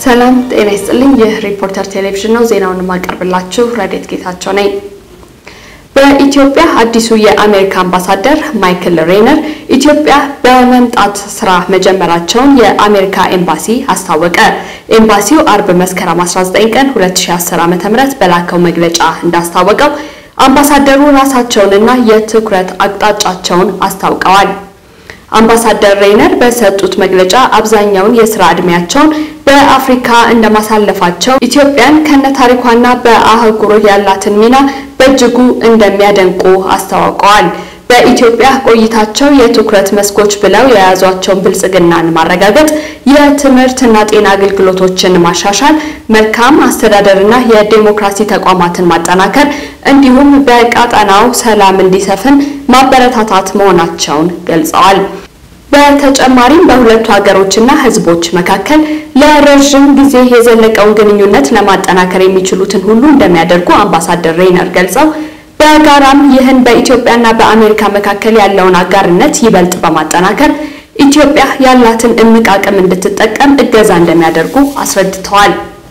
ሰላም ጤና ይስጥልኝ። ይህ ሪፖርተር ቴሌቪዥን ነው። ዜናውን የማቀርብላችሁ ረዴት ጌታቸው ነኝ። በኢትዮጵያ አዲሱ የአሜሪካ አምባሳደር ማይክል ሬነር ኢትዮጵያ በመምጣት ስራ መጀመራቸውን የአሜሪካ ኤምባሲ አስታወቀ። ኤምባሲው አርብ መስከረም 19 ቀን 2010 ዓ.ም በላከው መግለጫ እንዳስታወቀው አምባሳደሩ ራሳቸውንና የትኩረት አቅጣጫቸውን አስታውቀዋል። አምባሳደር ሬይነር በሰጡት መግለጫ አብዛኛውን የስራ ዕድሜያቸውን በአፍሪካ እንደማሳለፋቸው ኢትዮጵያን ከነታሪኳና በአህጉሩ ያላትን ሚና በእጅጉ እንደሚያደንቁ አስታውቀዋል። በኢትዮጵያ ቆይታቸው የትኩረት መስኮች ብለው የያዟቸውን ብልጽግናን ማረጋገጥ፣ የትምህርትና ጤና አገልግሎቶችን ማሻሻል፣ መልካም አስተዳደርና የዴሞክራሲ ተቋማትን ማጠናከር እንዲሁም በቀጠናው ሰላም እንዲሰፍን ማበረታታት መሆናቸውን ገልጸዋል። በተጨማሪም በሁለቱ ሀገሮችና ሕዝቦች መካከል ለረዥም ጊዜ የዘለቀውን ግንኙነት ለማጠናከር የሚችሉትን ሁሉ እንደሚያደርጉ አምባሳደር ሬይነር ገልጸው በጋራም ይህን በኢትዮጵያና በአሜሪካ መካከል ያለውን አጋርነት ይበልጥ በማጠናከር ኢትዮጵያ ያላትን እምቅ አቅም እንድትጠቀም እገዛ እንደሚያደርጉ አስረድተዋል።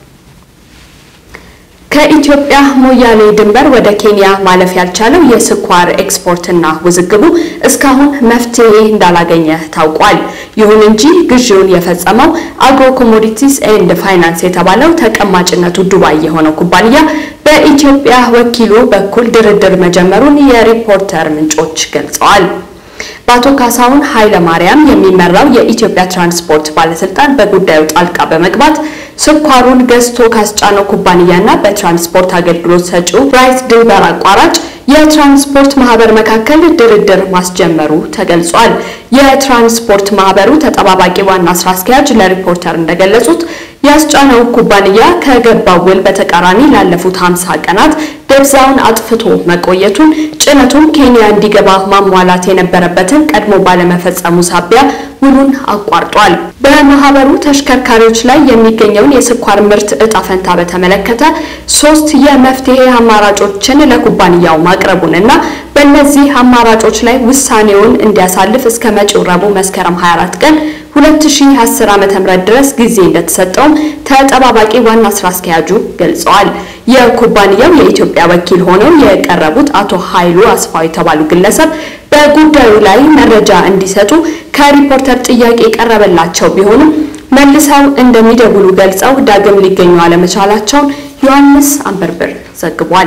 ከኢትዮጵያ ሞያሌ ድንበር ወደ ኬንያ ማለፍ ያልቻለው የስኳር ኤክስፖርትና ውዝግቡ እስካሁን መፍትሄ እንዳላገኘ ታውቋል። ይሁን እንጂ ግዢውን የፈጸመው አግሮ ኮሞዲቲስ ኤንድ ፋይናንስ የተባለው ተቀማጭነቱ ዱባይ የሆነው ኩባንያ በኢትዮጵያ ወኪሉ በኩል ድርድር መጀመሩን የሪፖርተር ምንጮች ገልጸዋል። በአቶ ካሳሁን ኃይለ ማርያም የሚመራው የኢትዮጵያ ትራንስፖርት ባለስልጣን በጉዳዩ ጣልቃ በመግባት ስኳሩን ገዝቶ ካስጫነው ኩባንያና በትራንስፖርት አገልግሎት ሰጪው ብራይት ድንበር አቋራጭ የትራንስፖርት ማህበር መካከል ድርድር ማስጀመሩ ተገልጿል። የትራንስፖርት ማህበሩ ተጠባባቂ ዋና ስራ አስኪያጅ ለሪፖርተር እንደገለጹት ያስጫነው ኩባንያ ከገባው ውል በተቃራኒ ላለፉት 50 ቀናት ደብዛውን አጥፍቶ መቆየቱን፣ ጭነቱን ኬንያ እንዲገባ ማሟላት የነበረበትን ቀድሞ ባለመፈጸሙ ሳቢያ ውሉን አቋርጧል። በማህበሩ ተሽከርካሪዎች ላይ የሚገኘውን የስኳር ምርት እጣ ፈንታ በተመለከተ ሶስት የመፍትሄ አማራጮችን ለኩባንያው ማቅረቡንና በእነዚህ አማራጮች ላይ ውሳኔውን እንዲያሳልፍ እስከ መጪው ረቡዕ መስከረም 24 ቀን 2010 ዓ.ም ድረስ ጊዜ እንደተሰጠውም ተጠባባቂ ዋና ስራ አስኪያጁ ገልጸዋል። የኩባንያው የኢትዮጵያ ወኪል ሆነው የቀረቡት አቶ ኃይሉ አስፋው የተባሉ ግለሰብ በጉዳዩ ላይ መረጃ እንዲሰጡ ከሪፖርተር ጥያቄ የቀረበላቸው ቢሆንም መልሰው እንደሚደውሉ ገልጸው ዳግም ሊገኙ አለመቻላቸውን ዮሐንስ አንበርብር ዘግቧል።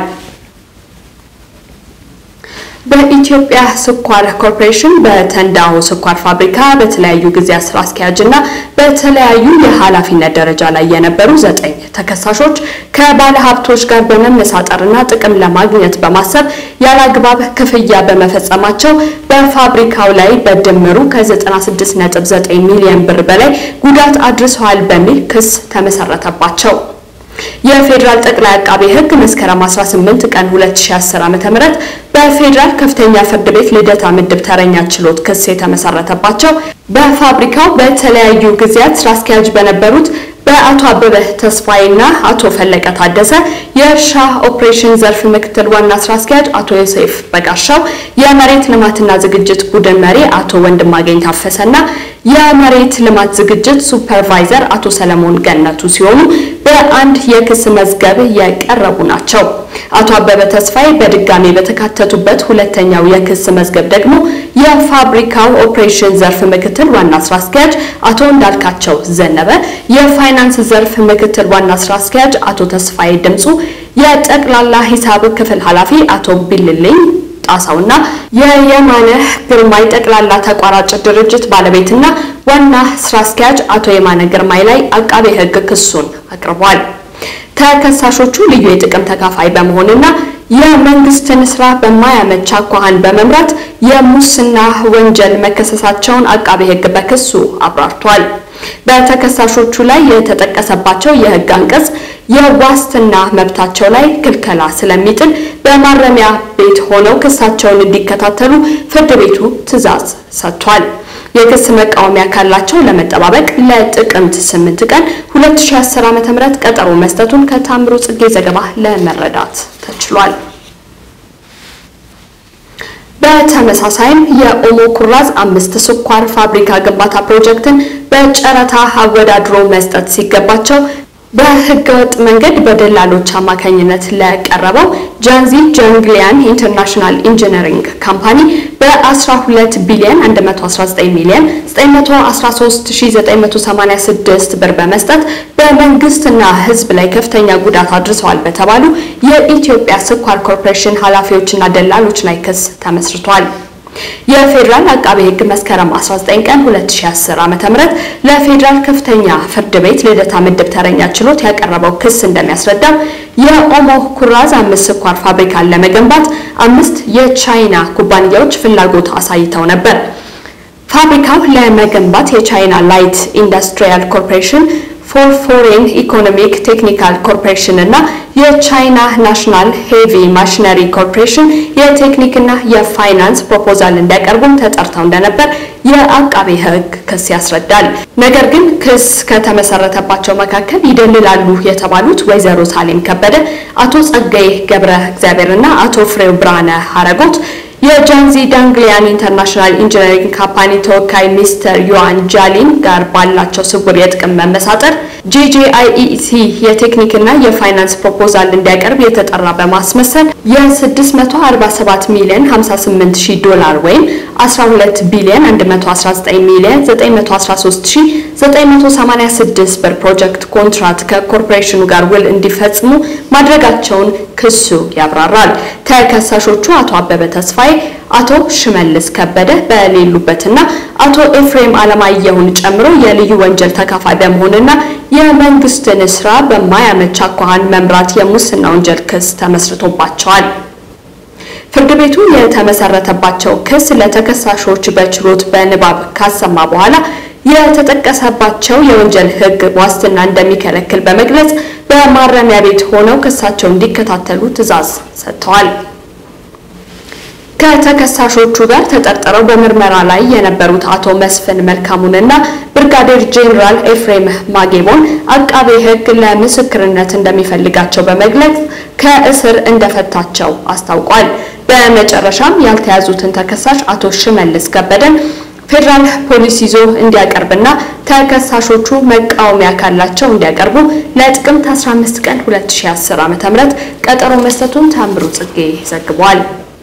በኢትዮጵያ ስኳር ኮርፖሬሽን በተንዳሆ ስኳር ፋብሪካ በተለያዩ ጊዜያት ስራ አስኪያጅ እና በተለያዩ የኃላፊነት ደረጃ ላይ የነበሩ ዘጠኝ ተከሳሾች ከባለ ሀብቶች ጋር በመመሳጠርና ጥቅም ለማግኘት በማሰብ ያለአግባብ ክፍያ በመፈጸማቸው በፋብሪካው ላይ በድምሩ ከ96.9 ሚሊዮን ብር በላይ ጉዳት አድርሰዋል በሚል ክስ ተመሰረተባቸው። የፌዴራል ጠቅላይ አቃቤ ሕግ መስከረም 18 ቀን 2010 ዓ.ም በፌዴራል ከፍተኛ ፍርድ ቤት ልደታ ምድብ ተረኛ ችሎት ክስ የተመሰረተባቸው በፋብሪካው በተለያዩ ጊዜያት ስራ አስኪያጅ በነበሩት በአቶ አበበ ተስፋዬና አቶ ፈለቀ ታደሰ፣ የእርሻ ኦፕሬሽን ዘርፍ ምክትል ዋና ስራ አስኪያጅ አቶ ዮሴፍ በጋሻው፣ የመሬት ልማትና ዝግጅት ቡድን መሪ አቶ ወንድማገኝ ታፈሰና የመሬት ልማት ዝግጅት ሱፐርቫይዘር አቶ ሰለሞን ገነቱ ሲሆኑ በአንድ የክስ መዝገብ የቀረቡ ናቸው። አቶ አበበ ተስፋዬ በድጋሚ በተካተቱበት ሁለተኛው የክስ መዝገብ ደግሞ የፋብሪካው ኦፕሬሽን ዘርፍ ምክትል ዋና ስራ አስኪያጅ አቶ እንዳልካቸው ዘነበ፣ የፋይናንስ ዘርፍ ምክትል ዋና ስራ አስኪያጅ አቶ ተስፋዬ ድምፁ፣ የጠቅላላ ሂሳብ ክፍል ኃላፊ አቶ ቢልልኝ ጣሳውና የየማነ ግርማይ ጠቅላላ ተቋራጭ ድርጅት ባለቤትና ዋና ስራ አስኪያጅ አቶ የማነ ግርማይ ላይ አቃቤ ሕግ ክሱን አቅርቧል። ተከሳሾቹ ልዩ የጥቅም ተካፋይ በመሆንና የመንግስትን ስራ በማያመች አኳኋን በመምራት የሙስና ወንጀል መከሰሳቸውን አቃቤ ሕግ በክሱ አብራርቷል። በተከሳሾቹ ላይ የተጠቀሰባቸው የህግ አንቀጽ የዋስትና መብታቸው ላይ ክልከላ ስለሚጥል በማረሚያ ቤት ሆነው ክሳቸውን እንዲከታተሉ ፍርድ ቤቱ ትዕዛዝ ሰጥቷል። የክስ መቃወሚያ ካላቸው ለመጠባበቅ ለጥቅምት 8 ቀን 2010 ዓ.ም ቀጠሮ መስጠቱን ከታምሩ ጽጌ ዘገባ ለመረዳት ተችሏል። በተመሳሳይም የኦሞ ኩራዝ አምስት ስኳር ፋብሪካ ግንባታ ፕሮጀክትን በጨረታ አወዳድሮ መስጠት ሲገባቸው በህገወጥ መንገድ በደላሎች አማካኝነት ለቀረበው ጃንዚ ጃንግሊያን ኢንተርናሽናል ኢንጂነሪንግ ካምፓኒ በ12 ቢሊዮን 119 ሚሊዮን 913986 ብር በመስጠት በመንግስትና ህዝብ ላይ ከፍተኛ ጉዳት አድርሰዋል በተባሉ የኢትዮጵያ ስኳር ኮርፖሬሽን ኃላፊዎችና ደላሎች ላይ ክስ ተመስርቷል። የፌዴራል አቃቤ ሕግ መስከረም 19 ቀን 2010 ዓ.ም ለፌዴራል ከፍተኛ ፍርድ ቤት ልደታ ምድብ ተረኛ ችሎት ያቀረበው ክስ እንደሚያስረዳው የኦሞ ኩራዝ አምስት ስኳር ፋብሪካን ለመገንባት አምስት የቻይና ኩባንያዎች ፍላጎት አሳይተው ነበር። ፋብሪካው ለመገንባት የቻይና ላይት ኢንዱስትሪያል ኮርፖሬሽን ፎር ፎሬን ኢኮኖሚክ ቴክኒካል ኮርፖሬሽን እና የቻይና ናሽናል ሄቪ ማሽነሪ ኮርፖሬሽን የቴክኒክና የፋይናንስ ፕሮፖዛል እንዲያቀርቡም ተጠርተው እንደነበር የአቃቤ ሕግ ክስ ያስረዳል። ነገር ግን ክስ ከተመሰረተባቸው መካከል ይደልላሉ የተባሉት ወይዘሮ ሳሌም ከበደ፣ አቶ ጸጋዬ ገብረ እግዚአብሔር እና አቶ ፍሬው ብርሃነ ሀረጎት የጃንዚ ዳንግሊያን ኢንተርናሽናል ኢንጂነሪንግ ካምፓኒ ተወካይ ሚስተር ዮዋን ጃሊን ጋር ባላቸው ስውር የጥቅም መመሳጠር ጄጄአይኢሲ የቴክኒክና የፋይናንስ ፕሮፖዛል እንዲያቀርብ የተጠራ በማስመሰል የ647 ሚሊዮን 58 ሺህ ዶላር ወይም 12 ቢሊዮን 119 ሚሊዮን 913986 ብር ፕሮጀክት ኮንትራት ከኮርፖሬሽኑ ጋር ውል እንዲፈጽሙ ማድረጋቸውን ክሱ ያብራራል። ተከሳሾቹ አቶ አበበ ተስፋዬ፣ አቶ ሽመልስ ከበደ በሌሉበትና አቶ ኤፍሬም አለማየሁን ጨምሮ የልዩ ወንጀል ተካፋይ በመሆንና የመንግስትን ስራ በማያመች አኳኋን መምራት የሙስና ወንጀል ክስ ተመስርቶባቸዋል። ፍርድ ቤቱ የተመሰረተባቸው ክስ ለተከሳሾች በችሎት በንባብ ካሰማ በኋላ የተጠቀሰባቸው የወንጀል ሕግ ዋስትና እንደሚከለክል በመግለጽ በማረሚያ ቤት ሆነው ክሳቸው እንዲከታተሉ ትዕዛዝ ሰጥተዋል። ከተከሳሾቹ ጋር ተጠርጥረው በምርመራ ላይ የነበሩት አቶ መስፍን መልካሙንና ብርጋዴር ጄኔራል ኤፍሬም ማጌቦን አቃቤ ሕግ ለምስክርነት እንደሚፈልጋቸው በመግለጽ ከእስር እንደፈታቸው አስታውቋል። በመጨረሻም ያልተያዙትን ተከሳሽ አቶ ሽመልስ ከበደን ፌዴራል ፖሊስ ይዞ እንዲያቀርብና ተከሳሾቹ መቃወሚያ ካላቸው እንዲያቀርቡ ለጥቅምት 15 ቀን 2010 ዓ.ም ቀጠሮ መስጠቱን ታምሩ ጽጌ ዘግቧል።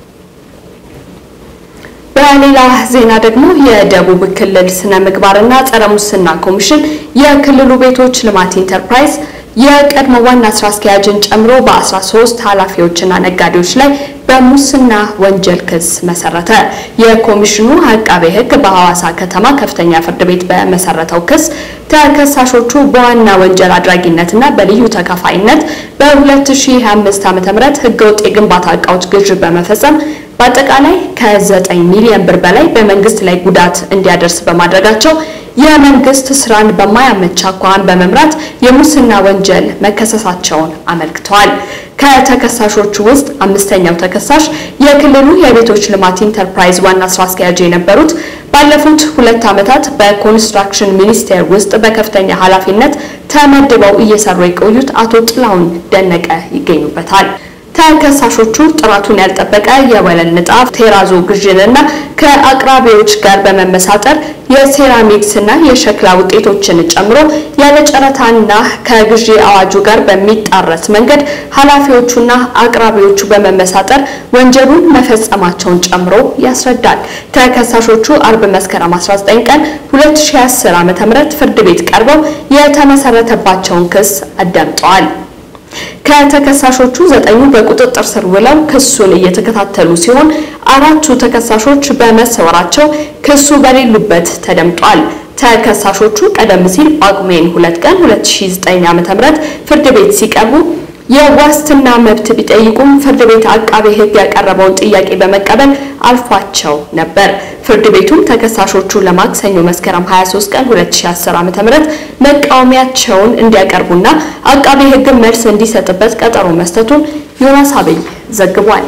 በሌላ ዜና ደግሞ የደቡብ ክልል ስነ ምግባርና ጸረ ሙስና ኮሚሽን የክልሉ ቤቶች ልማት ኢንተርፕራይዝ የቀድሞ ዋና ስራ አስኪያጅን ጨምሮ በ13 ኃላፊዎችና ነጋዴዎች ላይ በሙስና ወንጀል ክስ መሰረተ። የኮሚሽኑ አቃቤ ሕግ በሐዋሳ ከተማ ከፍተኛ ፍርድ ቤት በመሰረተው ክስ ተከሳሾቹ በዋና ወንጀል አድራጊነትና በልዩ ተካፋይነት በ2025 ዓ.ም ህገወጥ የግንባታ እቃዎች ግዥ በመፈጸም በአጠቃላይ ከ9 ሚሊዮን ብር በላይ በመንግስት ላይ ጉዳት እንዲያደርስ በማድረጋቸው የመንግስት ስራን በማያመች አኳኋን በመምራት የሙስና ወንጀል መከሰሳቸውን አመልክተዋል። ከተከሳሾቹ ውስጥ አምስተኛው ተከሳሽ የክልሉ የቤቶች ልማት ኢንተርፕራይዝ ዋና ስራ አስኪያጅ የነበሩት ባለፉት ሁለት ዓመታት በኮንስትራክሽን ሚኒስቴር ውስጥ በከፍተኛ ኃላፊነት ተመድበው እየሰሩ የቆዩት አቶ ጥላሁን ደነቀ ይገኙበታል። ተከሳሾቹ ጥራቱን ያልጠበቀ የወለል ንጣፍ ቴራዞ ግዥንና ከአቅራቢዎች ጋር በመመሳጠር የሴራሚክስ እና የሸክላ ውጤቶችን ጨምሮ ያለ ጨረታና ከግዢ አዋጁ ጋር በሚጣረስ መንገድ ኃላፊዎቹና አቅራቢዎቹ በመመሳጠር ወንጀሉን መፈጸማቸውን ጨምሮ ያስረዳል። ተከሳሾቹ አርብ መስከረም 19 ቀን 2010 ዓ.ም ፍርድ ቤት ቀርበው የተመሰረተባቸውን ክስ አዳምጠዋል። ከተከሳሾቹ ዘጠኙ በቁጥጥር ስር ውለው ክሱን እየተከታተሉ ሲሆን አራቱ ተከሳሾች በመሰወራቸው ክሱ በሌሉበት ተደምጧል። ተከሳሾቹ ቀደም ሲል ጳጉሜን 2 ቀን 2009 ዓ.ም ፍርድ ቤት ሲቀርቡ የዋስትና መብት ቢጠይቁም ፍርድ ቤት አቃቤ ሕግ ያቀረበውን ጥያቄ በመቀበል አልፏቸው ነበር። ፍርድ ቤቱም ተከሳሾቹ ለማክሰኞ መስከረም 23 ቀን 2010 ዓ.ም መቃወሚያቸውን እንዲያቀርቡና አቃቤ ሕግ መልስ እንዲሰጥበት ቀጠሮ መስጠቱን ዮናስ አብይ ዘግቧል።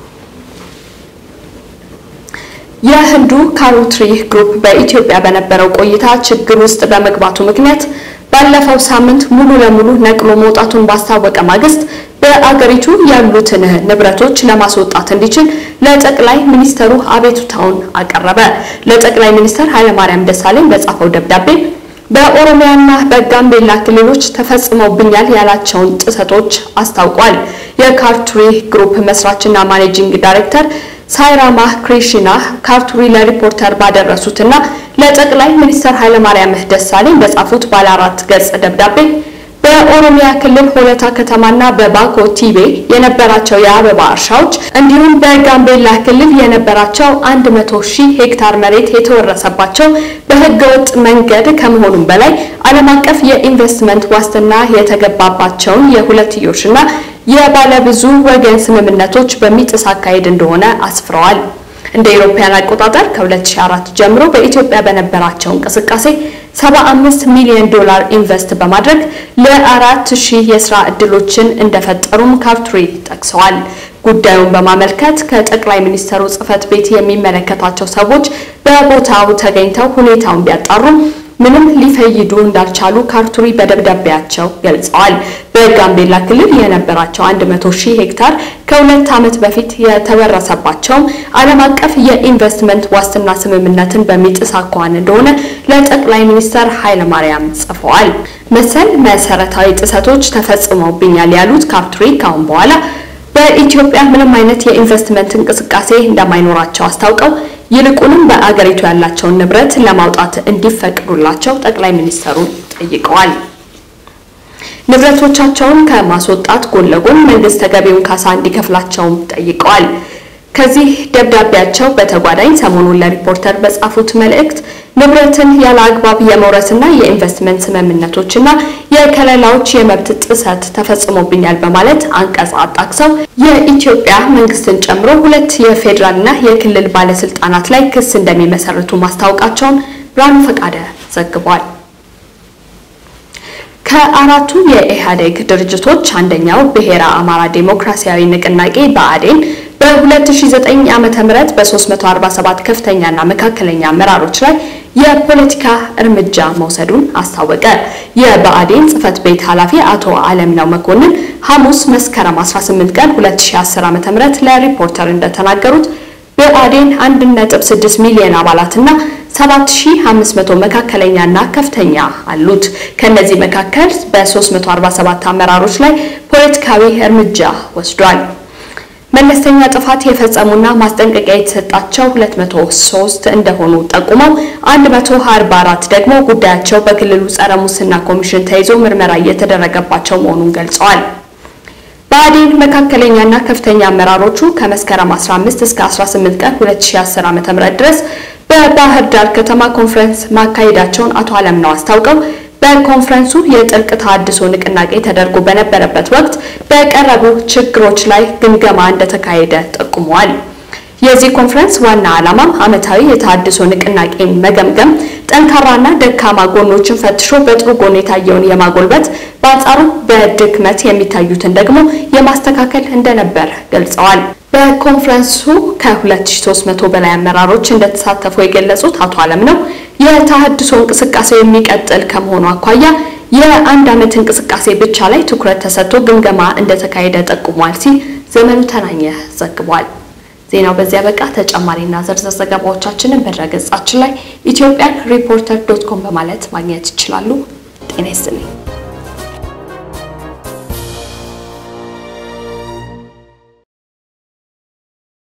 የህንዱ ካሮትሪ ግሩፕ በኢትዮጵያ በነበረው ቆይታ ችግር ውስጥ በመግባቱ ምክንያት ባለፈው ሳምንት ሙሉ ለሙሉ ነቅሎ መውጣቱን ባስታወቀ ማግስት በአገሪቱ ያሉትን ንብረቶች ለማስወጣት እንዲችል ለጠቅላይ ሚኒስተሩ አቤቱታውን አቀረበ። ለጠቅላይ ሚኒስተር ኃይለማርያም ደሳለኝ በጻፈው ደብዳቤ በኦሮሚያና በጋምቤላ ክልሎች ተፈጽመውብኛል ያላቸውን ጥሰቶች አስታውቋል። የካርቱሪ ግሩፕ መስራችና ማኔጂንግ ዳይሬክተር ሳይራማ ክሪሽና ካርቱሪ ለሪፖርተር ባደረሱትና ለጠቅላይ ሚኒስትር ኃይለማርያም ደሳለኝ በጻፉት ባለ አራት ገጽ ደብዳቤ በኦሮሚያ ክልል ሆለታ ከተማና በባኮ ቲቤ የነበራቸው የአበባ እርሻዎች እንዲሁም በጋምቤላ ክልል የነበራቸው 100 ሺህ ሄክታር መሬት የተወረሰባቸው በህገወጥ መንገድ ከመሆኑም በላይ ዓለም አቀፍ የኢንቨስትመንት ዋስትና የተገባባቸውን የሁለትዮሽና የባለብዙ ወገን ስምምነቶች በሚጥስ አካሄድ እንደሆነ አስፍረዋል። እንደ ኢሮፓያን አቆጣጠር ከ2004 ጀምሮ በኢትዮጵያ በነበራቸው እንቅስቃሴ 75 ሚሊዮን ዶላር ኢንቨስት በማድረግ ለአራት ሺህ የስራ ዕድሎችን እንደፈጠሩም ካርቱሪ ጠቅሰዋል። ጉዳዩን በማመልከት ከጠቅላይ ሚኒስትሩ ጽህፈት ቤት የሚመለከታቸው ሰዎች በቦታው ተገኝተው ሁኔታውን ቢያጣሩም ምንም ሊፈይዱ እንዳልቻሉ ካርቱሪ በደብዳቤያቸው ገልጸዋል። በጋምቤላ ክልል የነበራቸው 100 ሺህ ሄክታር ከሁለት ዓመት በፊት የተወረሰባቸውም ዓለም አቀፍ የኢንቨስትመንት ዋስትና ስምምነትን በሚጥስ አኳኋን እንደሆነ ለጠቅላይ ሚኒስትር ኃይለማርያም ጽፈዋል። መሰል መሰረታዊ ጥሰቶች ተፈጽመውብኛል ያሉት ካርቱሪ ካሁን በኋላ በኢትዮጵያ ምንም አይነት የኢንቨስትመንት እንቅስቃሴ እንደማይኖራቸው አስታውቀው ይልቁንም በአገሪቱ ያላቸውን ንብረት ለማውጣት እንዲፈቅዱላቸው ጠቅላይ ሚኒስትሩን ጠይቀዋል። ንብረቶቻቸውን ከማስወጣት ጎን ለጎን መንግስት ተገቢውን ካሳ እንዲከፍላቸውም ጠይቀዋል። ከዚህ ደብዳቤያቸው በተጓዳኝ ሰሞኑን ለሪፖርተር በጻፉት መልእክት ንብረትን ያለ አግባብ የመውረስና የኢንቨስትመንት ስምምነቶችና የከለላዎች የመብት ጥሰት ተፈጽሞብኛል በማለት አንቀጽ አጣቅሰው የኢትዮጵያ መንግስትን ጨምሮ ሁለት የፌዴራልና የክልል ባለስልጣናት ላይ ክስ እንደሚመሰርቱ ማስታወቃቸውን ብርሃኑ ፈቃደ ዘግቧል። ከአራቱ የኢህአዴግ ድርጅቶች አንደኛው ብሔረ አማራ ዴሞክራሲያዊ ንቅናቄ ብአዴን በ2009 ዓመተ ምህረት በ347 ከፍተኛና መካከለኛ አመራሮች ላይ የፖለቲካ እርምጃ መውሰዱን አስታወቀ። የብአዴን ጽህፈት ቤት ኃላፊ አቶ አለምነው መኮንን ሐሙስ መስከረም 18 ቀን 2010 ዓመተ ምህረት ለሪፖርተር እንደተናገሩት ብአዴን 1.6 ሚሊዮን አባላትና 7500 መካከለኛና ከፍተኛ አሉት። ከነዚህ መካከል በ347 አመራሮች ላይ ፖለቲካዊ እርምጃ ወስዷል። መለስተኛ ጥፋት የፈጸሙና ማስጠንቀቂያ የተሰጣቸው 203 እንደሆኑ ጠቁመው 144 ደግሞ ጉዳያቸው በክልሉ ጸረ ሙስና ኮሚሽን ተይዞ ምርመራ እየተደረገባቸው መሆኑን ገልጸዋል። ብአዴን መካከለኛና ከፍተኛ አመራሮቹ ከመስከረም 15 እስከ 18 ቀን 2010 ዓ.ም ድረስ በባህር ዳር ከተማ ኮንፈረንስ ማካሄዳቸውን አቶ አለምነው አስታውቀው በኮንፈረንሱ የጥልቅ ተሃድሶ ንቅናቄ ተደርጎ በነበረበት ወቅት በቀረቡ ችግሮች ላይ ግምገማ እንደተካሄደ ጠቁመዋል። የዚህ ኮንፈረንስ ዋና ዓላማም ዓመታዊ የተሃድሶ ንቅናቄን መገምገም፣ ጠንካራና ደካማ ጎኖችን ፈትሾ በጥሩ ጎን የታየውን የማጎልበት በአንጻሩ በድክመት የሚታዩትን ደግሞ የማስተካከል እንደነበር ገልጸዋል። በኮንፈረንሱ ከ2300 በላይ አመራሮች እንደተሳተፉ የገለጹት አቶ አለምነው የተሃድሶ እንቅስቃሴው የሚቀጥል ከመሆኑ አኳያ የአንድ ዓመት እንቅስቃሴ ብቻ ላይ ትኩረት ተሰጥቶ ግምገማ እንደተካሄደ ጠቁሟል ሲል ዘመኑ ተናኘ ዘግቧል። ዜናው በዚያ በቃ። ተጨማሪና ዝርዝር ዘገባዎቻችንን በድረገጻችን ላይ ኢትዮጵያን ሪፖርተር ዶት ኮም በማለት ማግኘት ይችላሉ። ጤና ይስጥልኝ።